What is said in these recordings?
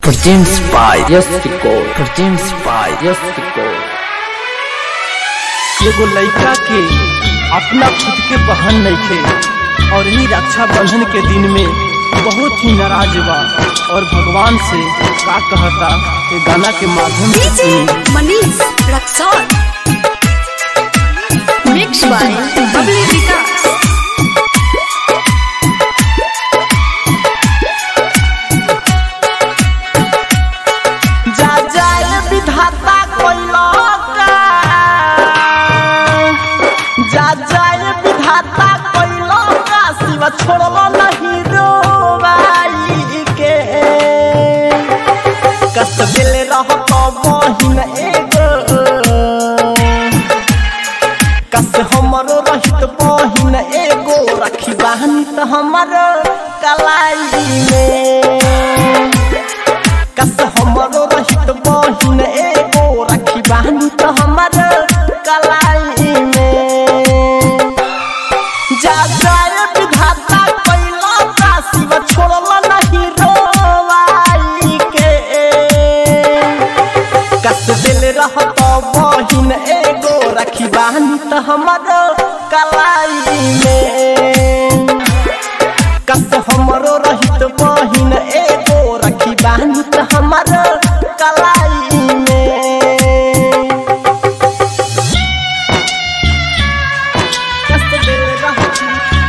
Presents by Yes Record. Presents by Yes Record. एगो लइका के अपना खुद के बहन नइखे और ही रक्षा बंधन के दिन में बहुत ही नाराज बा और भगवान से का कहता ये गाना के माध्यम से DJ सुनी Manish Raksol Mixed by Bubbly Vikas जा जाए विधाता कोइला का जा जाए विधाता कोइला का शिव छोड़लो नहीं रोवाई के कसबिल रह तो बहिन एगो कस हमरो रहित बहिन एगो रखी बहनी तो हमरो कलाई में कस हमरो रहित बहिन एगो रखी बहनी तो हमर कलाई में जा जाए विधाता कैला का शिव छोड़ल नहीं रोवाई के कस दिल रहत बहिन एगो रखी बहनी तो हमर कलाई में कस हमरो रहित बहिन एगो रखी बहनी त हमर कलाई में कस दिल रहत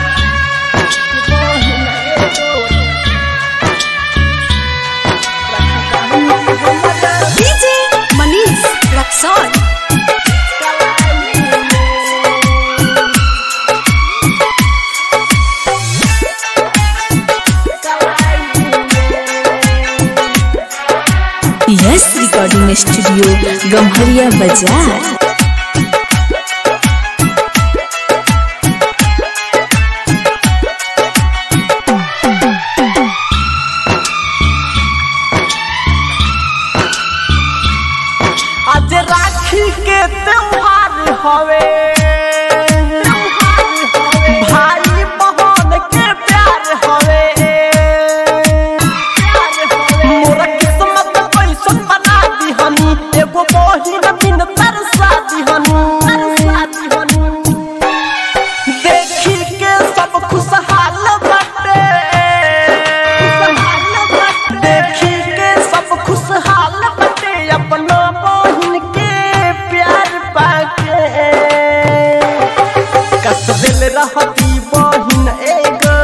बहिन एगो रखी बहनी त हमर DJ Manish Raksol yes recording studio Gamharia बाजार आज राखी के त्योहार हवे भाई बहन के प्यार हवे मोरा किस्मत कैसन बना दिहनी एगो बहिन बिन तरसा दिहनी देखी के सब खुशहाल बाटे देखी के सब खुशहाल बाटे अपना बहिन के प्यार पाके कस दिल रहती बहिन एगो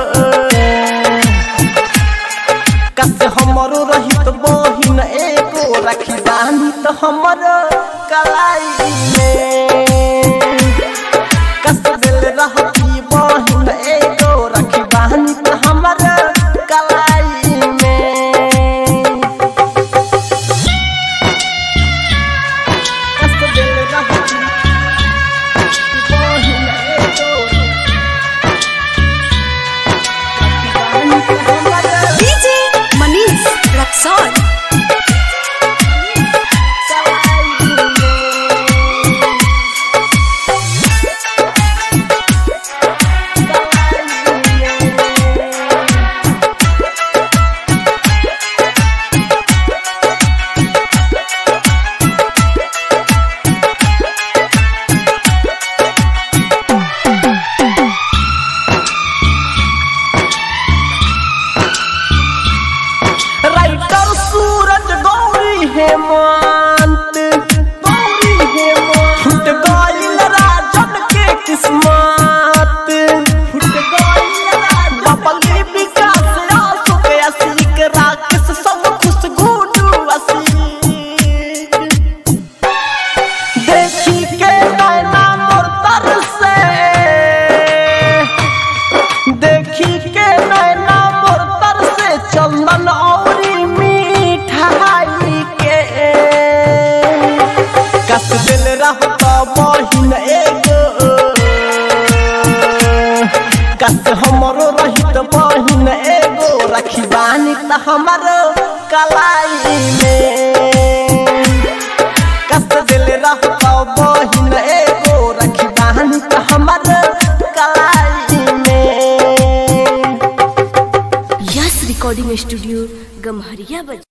कस हमरो रहित बहिन एगो रखी बानी तो हमरो कलाई में कस दिल रहती बहिन एगो रखी बानी तो हमरो कलाई में कस दिल रहती बहिन एगो रखी बानी तो हमरो DJ Manish Raksol writer Suraj Gauri Hemant Gauri Hemant फुट गइल राजन के किस्मत फुट गइल राजन बबली विकास अशोक असीक राकेश सब खुश गुडू असीक देखी के नैना मोर तरसे देखी के नैना मोर तर से चंदन औरी मिठाई के कस दिल रहत बहिन एगो कस हमरो रहित बहिन एगो रखी बानी त हमरो कलाई में कस दिल रहत बहिन एगो रखी बानी त हमरो कलाई में यस रिकॉर्डिंग स्टूडियो गम्हरिया बाजार